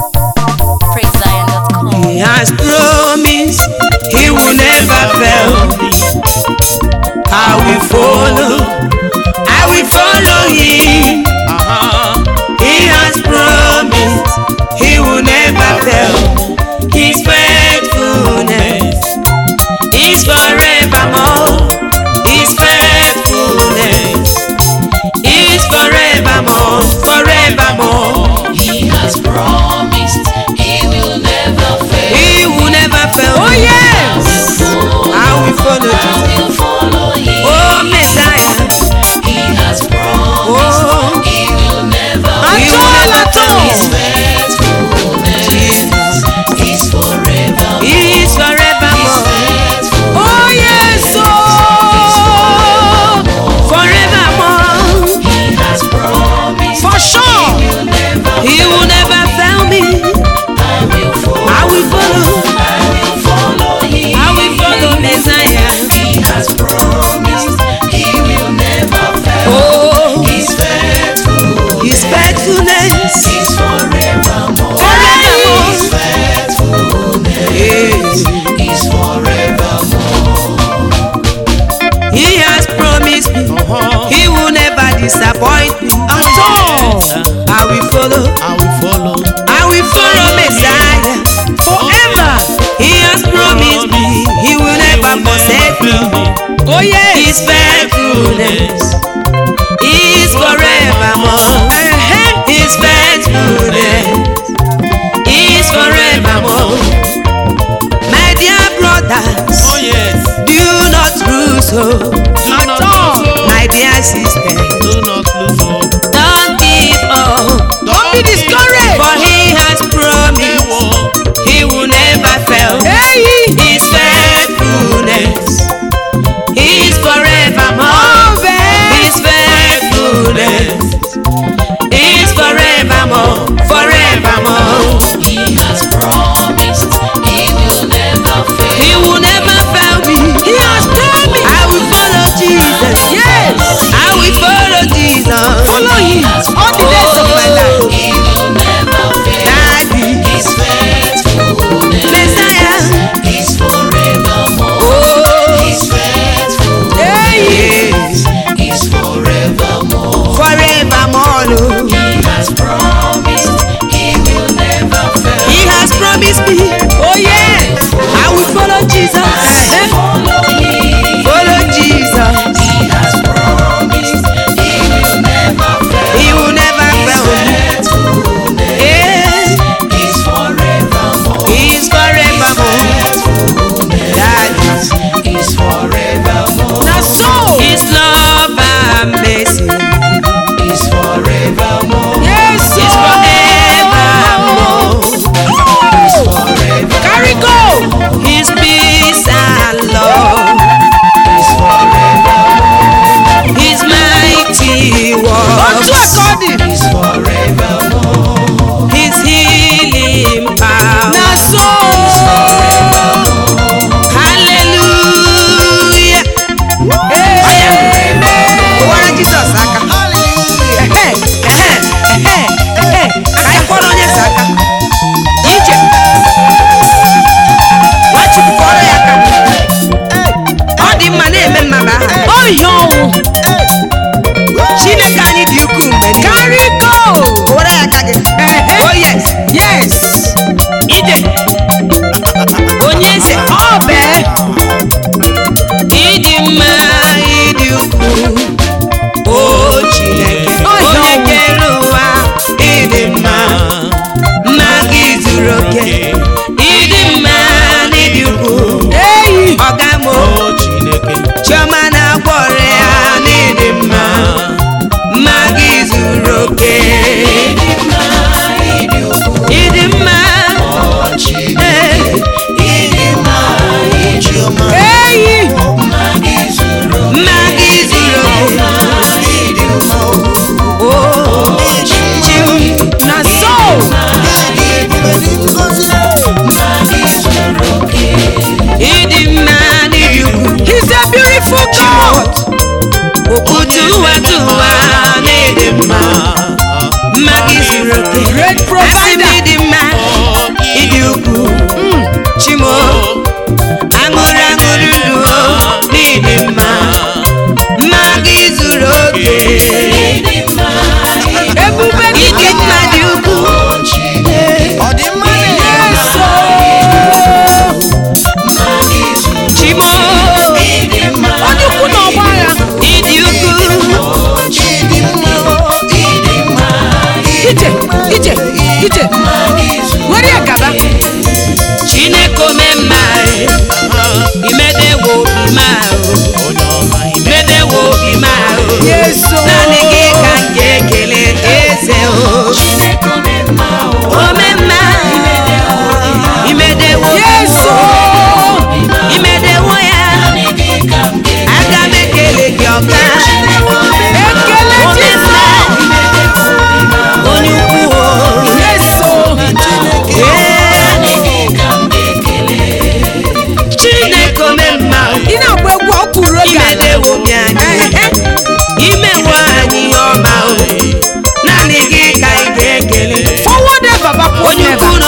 PraiseZion.com. He has promised he will never fail. I will follow, I will follow him. He has promised he will never fail. His faithfulness is forevermore. His faithfulness is forevermore, forevermore. He has promised he will never fail. He will never fail. Oh yes, I will follow I Jesus. will follow him. Oh Messiah, He has promised oh he will never he will never fail. His faithfulness is forever. He is forevermore. Oh yes, oh forevermore. He has promised For sure, he will never he will never fail me. I will follow. I will follow, I will follow him. I will follow Messiah. He has promised he will never fail. Oh, His faithfulness his faithfulness is forevermore. forevermore. His faithfulness Yes. is forevermore. He has promised me he will never disappoint me. At all. I will follow, I will follow. I will follow Messiah forever. He has promised me he will never forsake me. Oh yes. His faithfulness is forevermore. His faithfulness is forevermore. My dear brothers, Oh yes. do not lose hope. Do At not all. lose hope. My dear sister, Do not lose hope. don't give up. Don't be discouraged. For he has promised he will never fail. His faithfulness is forevermore. His faithfulness is forevermore, forevermore. He has promised he will never fail. He will never fail me. He has promised. I will follow Jesus. Yes, I will follow Jesus. Follow him all the days of my life. He will never fail. Daddy, His faithfulness Messiah. is forevermore. Oh, His faithfulness yes, is forevermore. forevermore. Lord. He has promised he will never fail. He has promised me. Oh yes, I will follow Jesus. Follow him. Follow Jesus. He has promised he will never fail. He will never fail me. Faithfulness Yes, is forevermore. He is forevermore. Daddy. Is forevermore. Now so His love and mercy Is forevermore. yes, is forevermore. Is forevermore.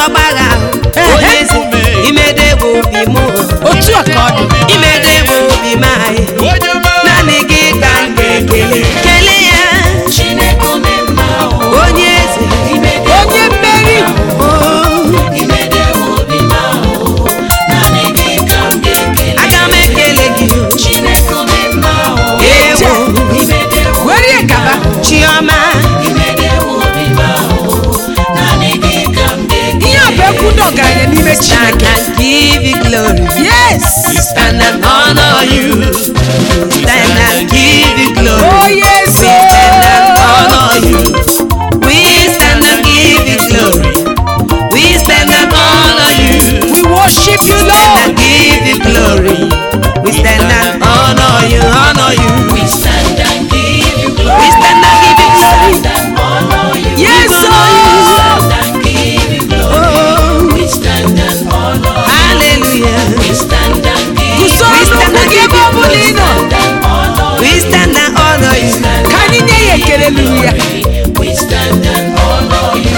ọgbagha onye eze imedegbu obi m otu a ka ọ dị imedegbu obi m anyị onye ọma naanị gị ka m ga-ekele kelee ya Chineke ome mma o, onye eze imede onye mmeri oh, imede obi mma o, naanị gị ka m ga-ekele. aga m ekele gị Chineke ome mma o, ewo imede were ya gaba chiọma imede obi mma o, naanị gị ka m ga-ekele. ihe a bụ ekwu ndị ọgaranya n'ime stand chineke and give you glory yes stand and honor you stand and give you glory oh yes We stand and oh. honor you. We stand and give you glory. We stand and honor you. we worship you Stand lord and give you glory. We stand and honor you, honor you. We stand and give you glory. We stand and give you glory. Stand and honor you. yes We oh. Stand and give you glory. Oh, We stand and honor you. hallelujah. We stand and give you gusoro We stand n'ụkwụ and gị give ebe you ọ bụla ị nọ and honor We stand and honor you. ka anyị nye ya ekele luru ya We stand and honor you.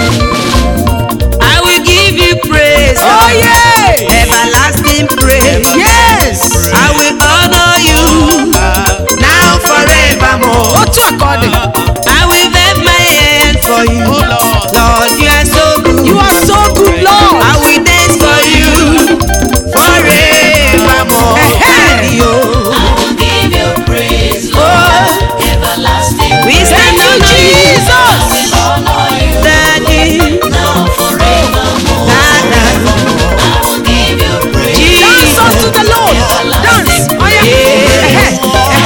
I will give you praise. oh yeah Everlasting praise. yes I will honor you now forevermore. otu a ka ọ dị I will wave my hand for you. Oh Lord. Lord, you are so good. you are so good lord I will dance for you forevermore. Ehe. Daddy, oh. I will give you praise, Oh, Lord. Everlasting we praise. stand Thank on you, Jesus. I will honor you Daddy, now forevermore. Dada, I will give you praise. dance Jesus. unto the lord dance oh yeah Yeah. Ehe,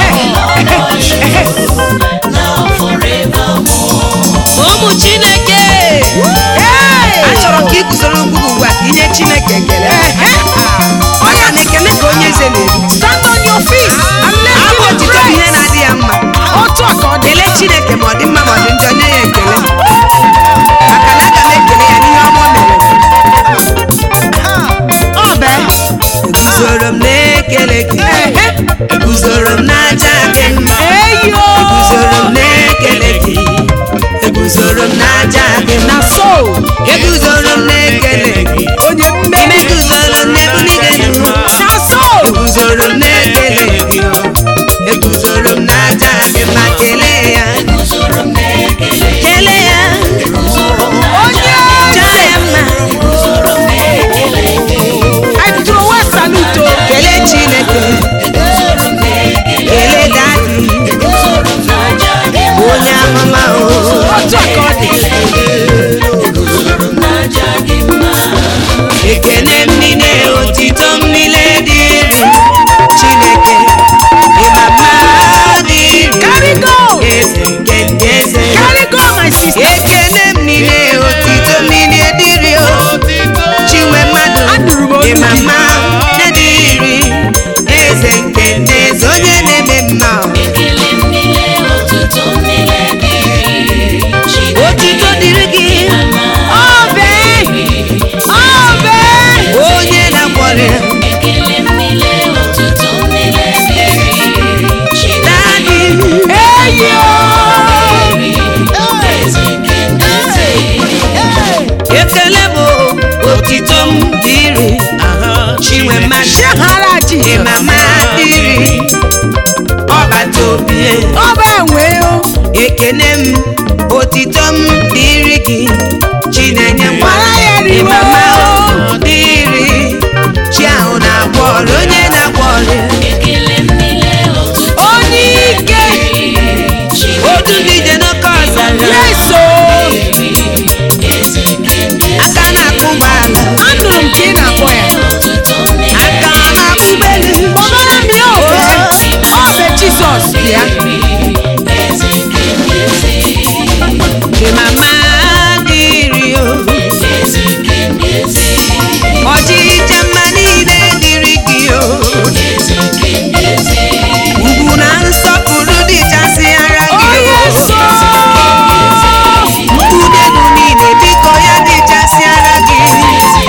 ehe, Now forevermore. ụmụ Chineke. hey Achọrọ ka ị guzoro ugwu ugbu a ka inye Chineke ekele. Ehe. Maka na ekele ka onye eze na-eri. stand on your feet and let Abụ him otito bụ ihe praise na-adị ya mma. otu a ka ọ dị Kelee Chineke ma ọ dị mma ma ọ dị njọ nye ya ekele. Maka na aga m ekele ya n'ihe ọma o mere. ọ bee Eguzoro m na-ekele gị. Ehe. Eguzoro m n'aja gị mma. eyo Eguzoro m na-ekele gị. Eguzoro m n'aja gị na mma. so Eguzoro m na-ekele gị. onye Ime mmeri guzoro m n'ebuli gị elu. na so Eguzoro m na-ekele gị. Eguzoro m n'aja gị mma. Kelee ya. Usoro m na-ekele. Kelee ya. onye Jaa ya mma. Usoro m na-ekele. I throw a salute o. Kelee Chineke. Usoro m na-ekele. Kelee Daddy. Usoro m na-aja gị mma. Onye amụma o. otu a ka ọ dị Usoro m na-aja gị mma. ekele m niile otito m niile dịrị chineke ịma mma dịrị Carry go. eze nke ndị eze carry go my sister ekele m niile otito m niile dịrị o chinwe mmadụ Anụrụ m olu ịma gị. mma dịrị eze nke ndị eze onye na-eme mma o. Ekele m niile, otuto m niile dịrị Chineke. otito dịrị gị ọ bee ọ bee onye na-akwọrị Ekele m niile, otuto m niile dịrị Chineke. dadị eyo Eze nke ndị eze. ekele bụ otito m dịrị chinwe mmadụ chehara jizọs ịmama dịrị ọbata obi ọ bụ enwe o ekene m otito m dịrị gị chinenye nwa Mara ya riwo. ịmama o dịrị chi ahụ na-agwọ ọrịa onye na-agwọ ọrịa Ekele m niile, otuto m onye ike dịrị Chineke. otu ndị je n'oke ọzara yeso Eze nke ndị eze. aka na-akụ ụgbọala anụrụ m ka ị na-akpọ ya Otuto m niile aka na-akụ ụgbọelu kpọbara m ya obe ọ bụ jizọs bịa Eze nke ndị eze. ịmama dịrị o Eze nke ndị eze. ọchịcha mma niile dịrị gị o Eze nke ndị eze. ugwu na nsọpụrụ dịchasịara gị onye o so mkpụrụ niile biko ya dịchasịara gị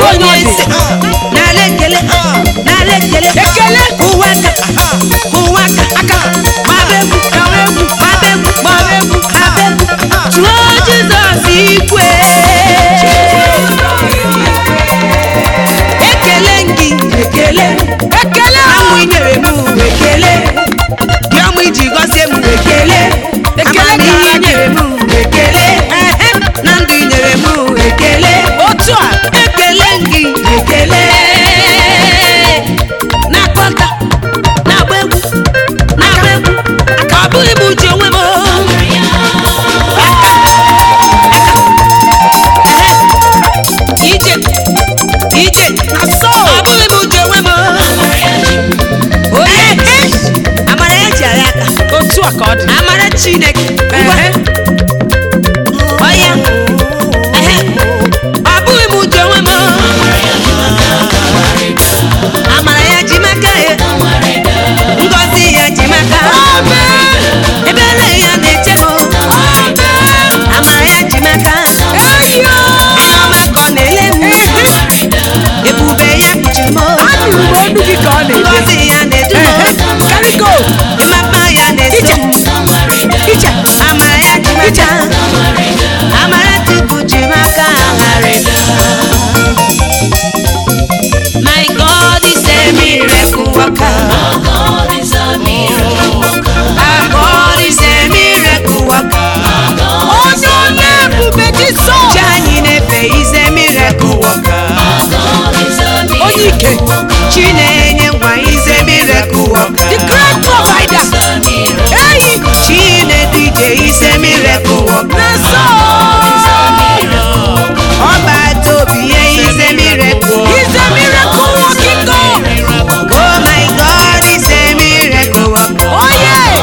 onye ọ dị. eze n'ala ekele n'ala ekele Ekele. ụwa aka ụwa aka aka gbaba egwu gbaba egwu gbaba egwu gbaba egwu gbaba egwu tụọ jizọs ikwe ekele gị ekele ekele amụ inyere m ekele dị ọmụ iji gọzie m ekele Ekele amamihe gara gị. inyere m ekele na ndụ inyere m ekele otu a ekele gị ekele na-akpọta na-agba egwu na-agba egwu ka ọ bụghị m uche onwe m ije ije na so ọ bụghị m uche onwe m onye amara ya ji agha aka otu a ka ọ dị amara chineke ngwa Ehe. ọya ehe ọ bụghị m uche onwe m amara ya ji maka ya ngọzi ya ji maka ebere ya na-eche m amara ya ji maka eyo anya ọma ka ọ na-ele m ebube ya kpuchiri m anụrụ m olu gị ka ọ na-ede ngọzi ya na-edu m karịgo ịmapa ya na-eso m iche amara ya ji maka amara chukwu ji maka agharịda my god is a miracle worker our god is a miracle worker onye onye ebube jizọs chi anyị na-efe is a miracle worker onye ike chi na-enye ngwa is a miracle worker the great provider eyi chi na-edu ije is a miracle worker na so ọba tobi ya is a miracle he's a miracle working God Oh my God is a miracle worker. oh yes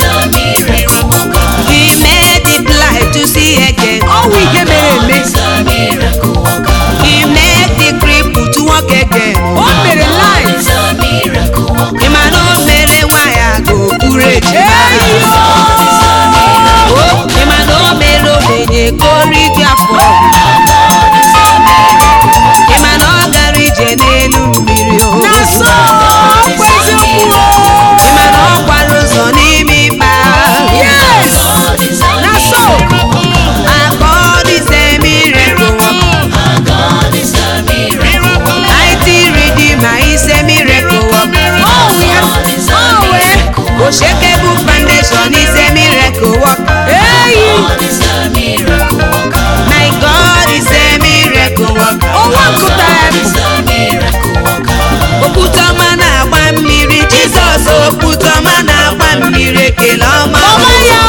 He made the blind to see again. ọwụ ihe mere eme He made the cripple to walk again. o mere life Ị ma na o mere nwa ya ka o buru echi. eyo Oh, ị ma na o mere ogbenye ka o rijuo afọ. Ị ma na ọ gara ije n'elu mmiri o. na so ọkwa eziokwu Ị ma na ọ kwara ụzọ n'ime ịkpa. yes na so Our God is a miracle worker. Mighty Redeemer is a miracle worker. oh yes oh well Unshakable foundation is a miracle worker. eyi My God is a miracle worker. ọnwa nkụtara mpụ Okwute ọma na-agba mmiri Jizọs okwute ọma na-agba mmiri ekele ọma. ọma ya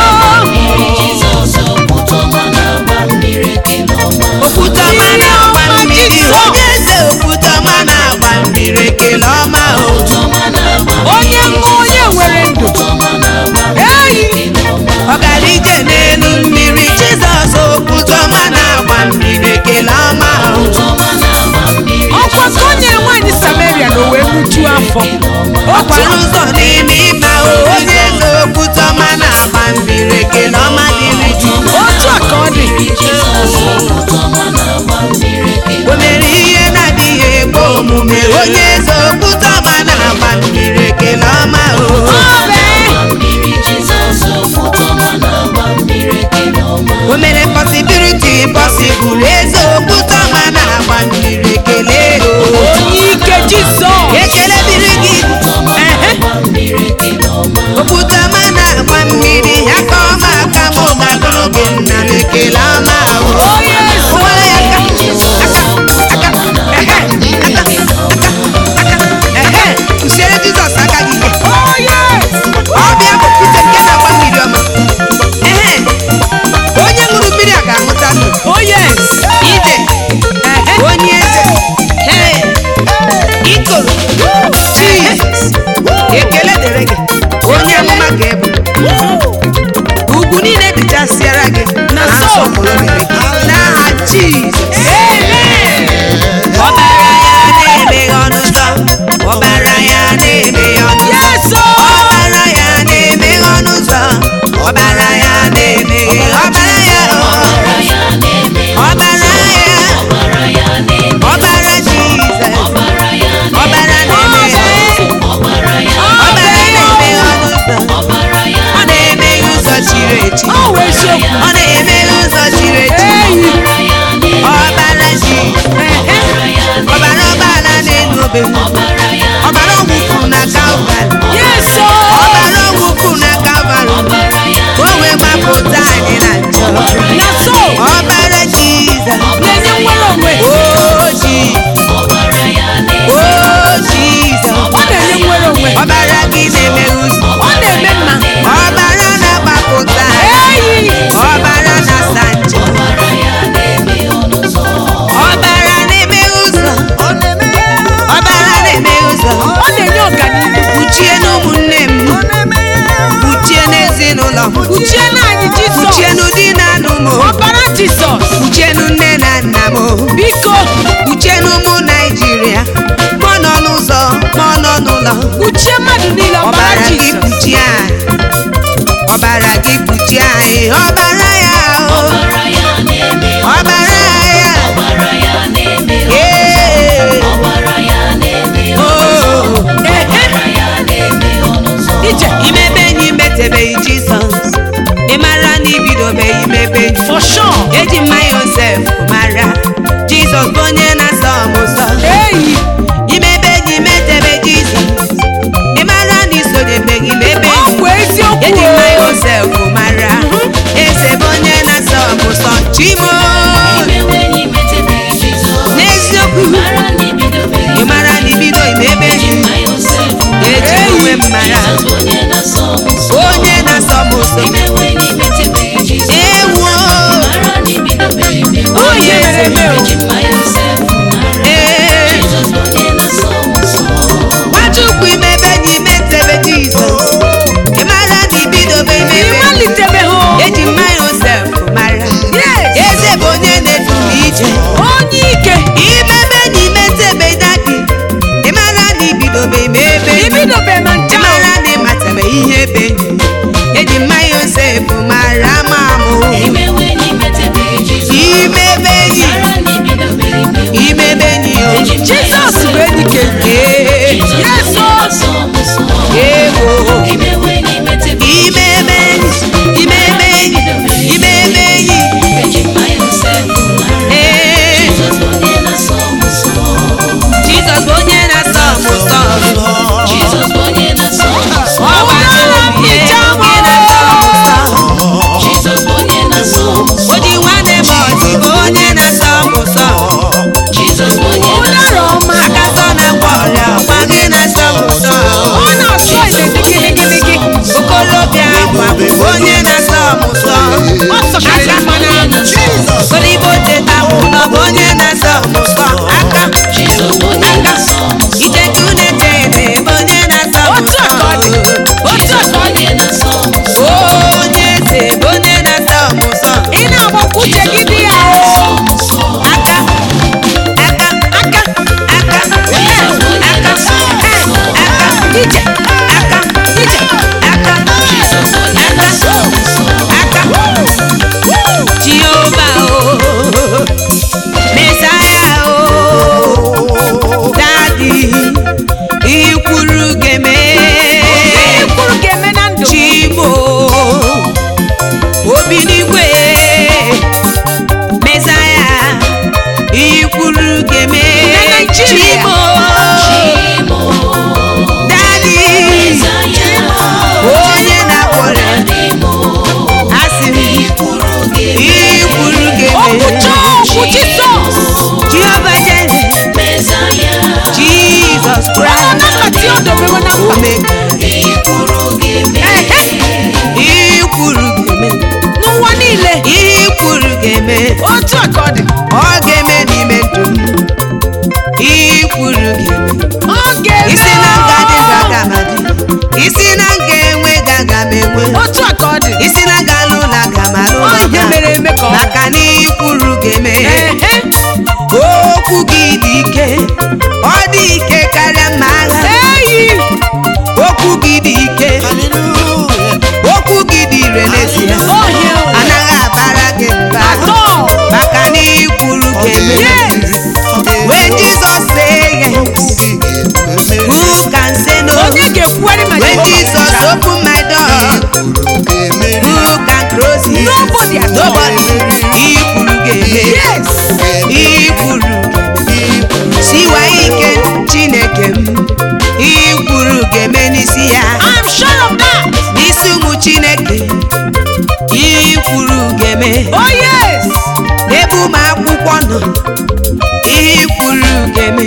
Okwute ọma na-agba mmiri onye eze okwute ọma na-agba mmiri ekele ọma o. onye mma onye nwere ndụ eyi Ọ gara ije n'elu mmiri Jizọs okwute ọma na-agba mmiri ekele ọma o. ọkwa ka o nyere nwaanyị samaria na o wee nwujuo afọ ọkwara ụzọ n'ime ịma o onye eze okwute ọma na-agba mmiri ekele ọma dịrị Chukwu. otu a ka ọ dị o mere ihe na-adịghị ekwe omume onye eze okwute ọma na-agba mmiri ekele ọma o o mere possibility possible eze okwute ọma na-agba mmiri ekele o onye ike jizọs ekele dịrị gị ehe uchenu nne na nna m biko uchenu ụmụ naijiria ma ọ nọ n'ụzọ ma ọ nọ n'ụlọ kpuchie mmadụ niile ọbara ọbara gị jizọs kpuchie anyị ọbara gị kpuchie anyị ọbara ya o ọbara ya na-eme ọbara ya ọbara ya na-eme ee ọbara ya na-eme o ọbara ya na-eme ọnụ ụzọ ije imebe enyi metebeghị jizọs ị mara na ibidobeghị imebe enyi for sure eji mma yosef mara jizọs bụ onye na-asọ m ụsọ eyi imebe enyi metebe jizọs ị mara na isonyebeghị imebe ọ enyi bụ eziokwu eji mma o. yosef mara eze bụ onye na-asọ m ụsọ chimo imewe enyi metebeghị Jizọs n'eziokwu mara na ibidobeghị ị mara na ibido imebe eji enyi mma Yosef eji onwe m mara Jizọs bụ onye na-asọ m nsọ onye na-asọ m ụsọ imewe enyi metebeghị Jizọs ewo mara na ibidobeghị imewe onye eze eji mma Yosef mara ee Jizọs bụ onye na-asọ m nsọ nwachukwu imebe enyi metebe jizọs ị mara na ibidobe imebe enyi ịmalitebeghị o. eji mma yosef mara Yes. eze bụ onye na-edu m ije onye ike imebe enyi metebe dadi ị mara na ibidobe imebe enyi ibidobe na ị ncha o. mara na ịmatabe ihe ebe enyi eji mma yosef mara ma mụ imewe enyi metebeghị Jizọs imebe enyi mara na ibidobeghị imewe imebe enyi o eji mma jizọs bụ enyi ke ee Jizọs bụ Yes, onye o. na-asọ m nsọ ewo imewe enyi metebeghị imebe enyi imebe enyi imebe enyi eji mma Yosef mara ee Jizọs bụ onye na-asọ m nsọ jizọs bụ onye na-asọ m ụsọ Jizọs bụ onye na-asọ m nsọ ọ gbara obi ya onye na-asọ m ụsọ Jizọs bụ onye na-asọ m nsọ o ji nwanne m ọchị bụ onye na-asọ m ụsọ Jizọs bụ onye na-asọ m nsọ aka sọ na-agwọ ọrịa ọkwa gị na-asọ m ụsọ ọ na-asọ ite dị gịrịgịrịgị okorobịa akwa bụ onye na-asọ m ụsọ ọ sọkarịrị mmanụ ahụ olibo teta ụlọ bụ onye na-asọ m ụsọ aka Jizọs bụ onye na-asọ m nsọ iketu na-eche ede bụ onye na-asọ m otu ụsọ aka ọ dị otu Jizọs bụ aka ọ dị onye na-asọ m nsọ onye eze bụ onye na-asọ m ụsọ ị na-agbakwu uche gị dị ya o aka aka aka aka Jizọs bụ onye aka na-asọ m nsọ aka ije aka ije aka Jizọs bụ onye na-asọ m nsọ aka jehova o mesaya o dadi ikwuru geme ihe kwuru ga-eme na ndụ chimo obi n'igwe mesaya ikwuru geme Na Naịjirịa. chimo Chimo dadi Mesaya onye na-akwọrọ Adịmo asị m ikwuru gị ikwuru okwu geme chọọ okwu jizọs jehova jere Mesaya jesus ọ christ na-anakọta ya odobewe na mkpa ome ikwuru gị ikwuru geme n'ụwa niile ikwuru geme otu aka ọ dị ọ ga-eme n'ime ndụ m ikwuru geme ọ ga-eme isi na nga dị gaga ma dị isi na nga enwe gaga ma enwe otu aka ọ dị isi na nga alụ na aga ma alụ Ọ na ihe aga mere eme ka ọ dị. maka na ikwuru geme Ehe. okwu gị dị ike ọ dị ike karịa mma agha eyi okwu gị dị ike okwu gị dị ire n'ezie ohie anaghị abara gị mba atọ maka na ikwuru ga-eme yes when Jesus say yes who can say no onye ga-ekwuwere ma when Jehova Jesus kwuchara. open my door who can close it Nobody at all. nobody ikwuru ga-eme yes ikwuru siwa ike chineke m ikwuru ga-eme n'isi ya I'm sure of that n'isi ụmụ chineke ikwuru ga-eme oh yes n'ebe ụmụ akwụkwọ nọ ikwuru ga-eme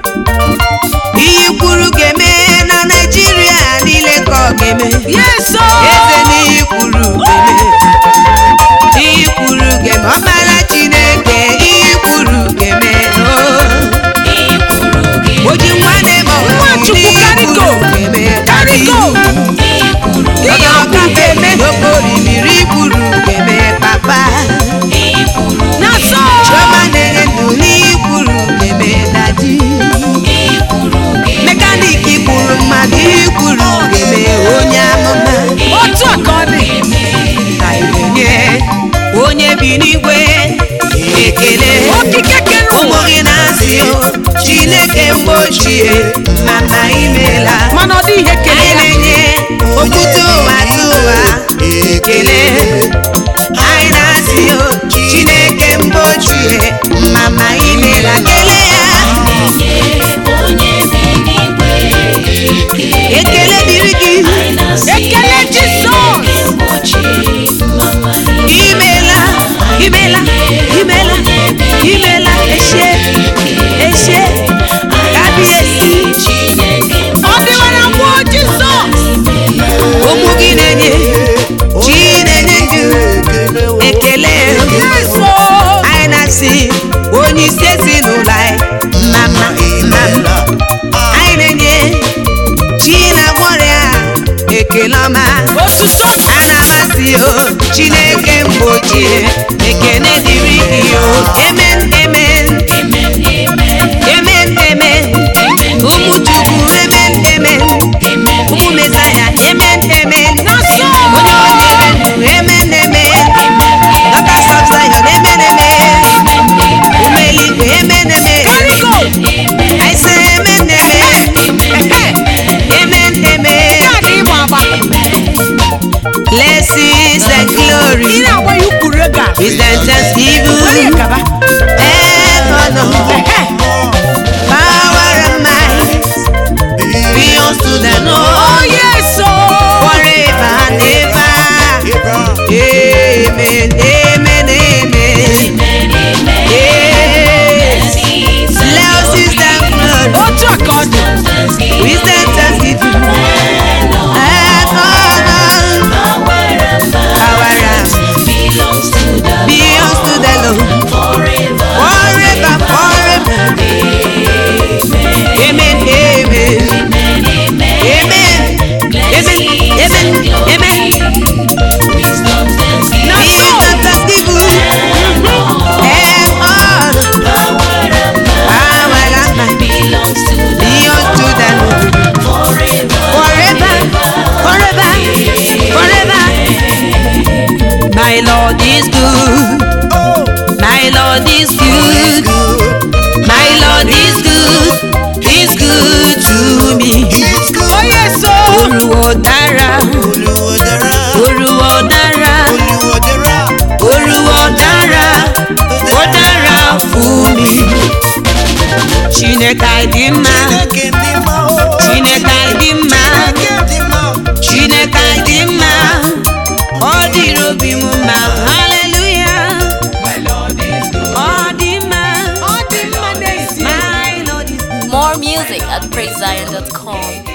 ikwuru ga-eme na naijiria niile ka ọ ga-eme yes o eze na ikwuru ga-eme ikwuru ga-eme ọkpara chineke ikwuru ga-eme oh. ikwuru gị o ji nwa na-eme Nwachukwu, carry go. ga-eme carry go ikwuru ihe ọkụ ga-eme n'okporo imiri ikwuru ga-eme papa ikwuru na so ekele Okike kere ụwa. ụmụ gị na-asị o chineke mgbe ochie mama imela mana ọ dị ihe kere anyị ya na-enye okwute ụwa tụ ụwa ekele anyị na-asị o chineke mgbe ochie mama imela kele ya ekele dịrị gị ekele jizọs imela imela imela imela eshe eshe kabiesi ọ dịwara mmụọ jizọs ụmụ gị na-enye chi na-enye ndụ ekele eso anyị na-asị onye isi ezinụlọ anyị mama mama anyị na-enye chi na-agwọ ọrịa ekele ọma otuto a na-amasị o chineke mgbe ochie ekene dịrị gị o emen emen emen emen ụmụ chukwu emen emen ụmụ mesaya emen emen na-asọ onye onye ndụ emen emen dọkas of zion emen emen ụmụ eluigwe emen emen karịgo I say amen amen amen amen ya dị ịgba agba blessings and ị glory na-agba ya ukwu rega wisdom onye thanksgiving kaba and honor ehe power and might be unto the Lord onye so forever and ever amen amen amen yes blessings and glory otu a ka ọ dị wisdom thanksgiving and honor power and be unto the Lord forever, forever. Amen, amen. Amen. Amen, amen, amen. na Be so the thanksgiving and all power and might be unto the Lord forever, forever, forever. My Lord is good. My Lord is good. My Lord is good. He's good to me. onye so Olúwo dára. Olúwo dára. Olúwo dára. Ó dára fún mi. Chineke dị mma. Chineke dị mma. Chineke dị mma. Ọ dịrị obi m mma. Hallelujah. Ọ dị mma. ọ dị mma n'ezie My Lord is good. More music at praisezion.com.